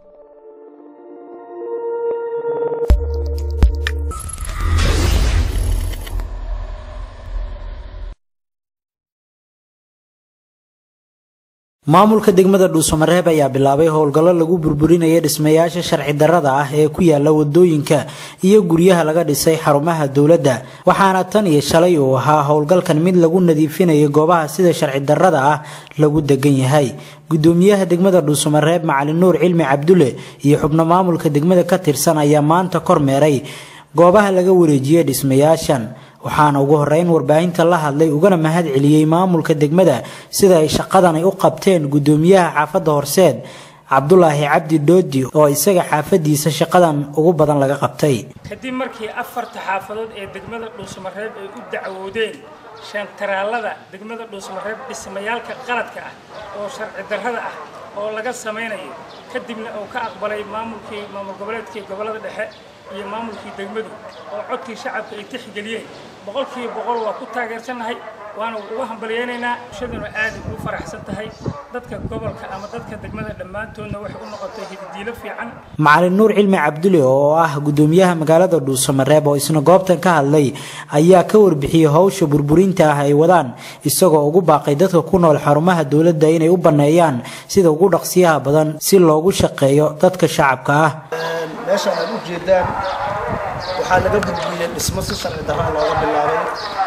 maamulka degmada dhuusamareeb ayaa bilaabay howlgallo lagu burburinaya dhismayaasha sharci darrada ah ee ku yaala wadooyinka iyo guryaha laga dhisay xarumaha dowladda waxaana tan iyo shalay uu ahaa howlgalkan mid lagu nadiifinayo goobaha sida sharci darrada ah lagu degan yahay gudoomiyaha degmada dhuusamareeb macalin nuur cilmi cabdulle iyo xubno maamulka degmada ka tirsan ayaa maanta kormeeray goobaha laga wareejiyay dhismayaashan waxaana ugu horeyn warbaahinta la hadlay ugana mahad celiyey maamulka degmada sida ay shaqadan ay u qabteen gudoomiyaha xaafadda horseed cabdulaahi cabdi dhoodi oo isaga xaafadiisa shaqadan ugu badan laga qabtay kadib markii afarta xaafadood ee degmada dhuusamareeb ay u dacwoodeen shantaraalada degmada dhuusamareeb dhismayaalka qaladka ah oo sharci darrada ah oo laga samaynayo kadibna uu ka aqbalay maamulkii maamul goboleedkii gobollada dhexe iyo maamulkii degmadu oo codkii shacabka ay tixgeliyeen boqolkiiba boqol waa ku taageersannahay waana uga hambalyeynaynaa bulshaduna aad ugu faraxsan tahay dadka gobolka ama dadka degmada dhammaantoodna waxay u noqotay hididiilo fiican macalin nuur cilmi cabdulle oo ah gudoomiyaha magaalada dhuusamareeb oo isna goobtan ka hadlay ayaa ka warbixiyey howsha burburinta ah ay wadaan isagoo ugu baaqay dadka ku nool xarumaha dowladda inay u banneeyaan sida ugu dhaqsiyaha badan si loogu shaqeeyo dadka shacabka ah meeshaan aad u jeedaan waxaa laga burburiyey dhismo si sharci darraa looga bilaabay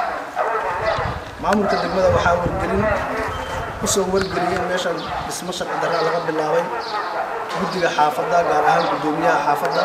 maamulka degmada waxaa wargelin kusoo wargeliyey meeshaan dhismo sharci darraa laga bilaabay guddiga xaafadda gaar ahaan guddoomiyaha xaafadda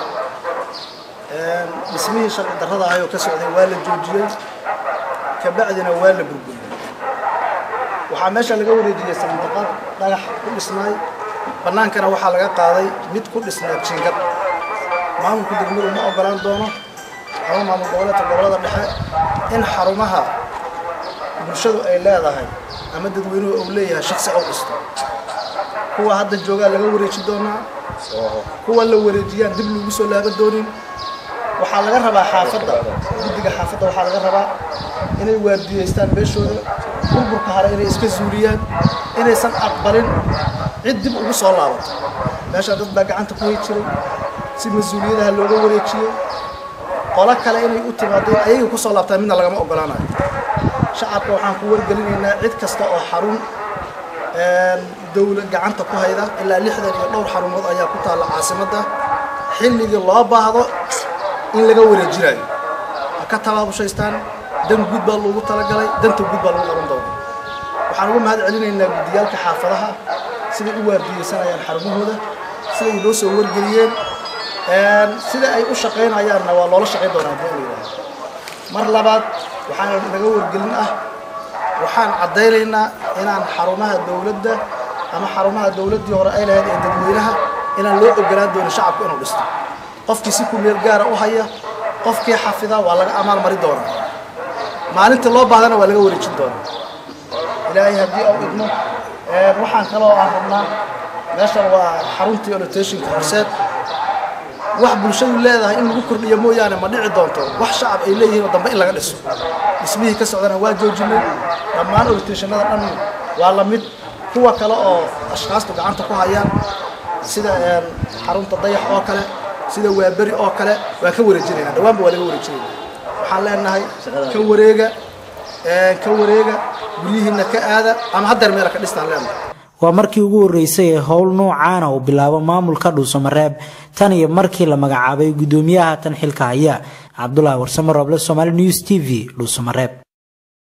dhismihii sharci darrada ahayoo ka socday waa la joojiyey kabacdina waa la burburiyey waxaa meesha laga wareejiyey sandaqad dhagax ku dhisnaay bannaankana waxaa laga qaaday mid ku dhisnaa jingad maamulka degmadu ma ogolaan doono ama maamul goboleedka gobollada dhexe in xarumaha bulshadu ay leedahay ama dadweynuhu uu leeyahay shaksi ou dhisto kuwa hadda joogaa laga wareeji doonaa kuwa la wareejiyaan dib lagu soo laaba doonin waxaa laga rabaa xaafadda guddiga xaafadda waxaa laga rabaa inay waardiyeystaan beeshooda burburka hare inay iska zuuliyaan inaysan aqbalin cid dib ugu soo laabato meeshaan dad baa gacanta ku hay jiray si mas-uuliyadaha looga wareejiyey qolo kale inay u timaado ayaga ku soo laabtaan midna lagama ogolaanayo shacabka waxaan ku wargelinaynaa cid kasta oo xarun dowlad gacanta ku hayda ilaa lixdan iyo dhowr xarumood ayaa ku taalla caasimadda xilligii loo baahdo in laga wareejinayo ha ka tabaabushaystaan dan guud baa loogu talagalay danta guud baa lagu qaban doona waxaan uga mahad celinaynaa guddiyaalka xaafadaha siday u waardiyeysanayaan xarumahooda siday noo soo wargeliyeen sida ay u shaqaynayaanna waa loola shaqayn doonaa hadii la yidhaaha mar labaad waxaana naga wargelin ah waxaan caddaynaynaa inaan xarumaha dowladda ama xarumaha dowladdii hore ay lahayd ee dadweynaha inaan loo ogolaan doonin shacabku inuu dhisto qofkii si ku meel gaara u haya qofkii xafida waa laga amaal mari doonaa maalintii loo baahdana waa laga wareejin doonaa ilaahay haddii au idmo waxaan kaloo aan rabnaa meeshan waa xaruntii olotationka horseed wax bulshadu leedahay in lagu kordhiyo mooyaane ma dhici doonto wax shacab ay leeyihiin oo dambe in laga dhiso dhismihii ka socdana waa joojinay dhammaan olitationada dhan waa la mid kuwa kale oo ashkhaastu gacanta ku hayaan sida xarunta dayax oo kale sida waaberi oo kale waa ka wareejinayna dhawaanba waa laga wareejinayna waxaan leenahay ka wareega ka wareega guryihiina ka aada ama haddeer meela ka dhistaan leenahay waa markii ugu horreysay ee howl noocaana uu bilaabo maamulka dhuusamareeb tan iyo markii la magacaabay guddoomiyaha tan xilka haya cabdulaahi warsamo roble somaali news t v dhuusamareeb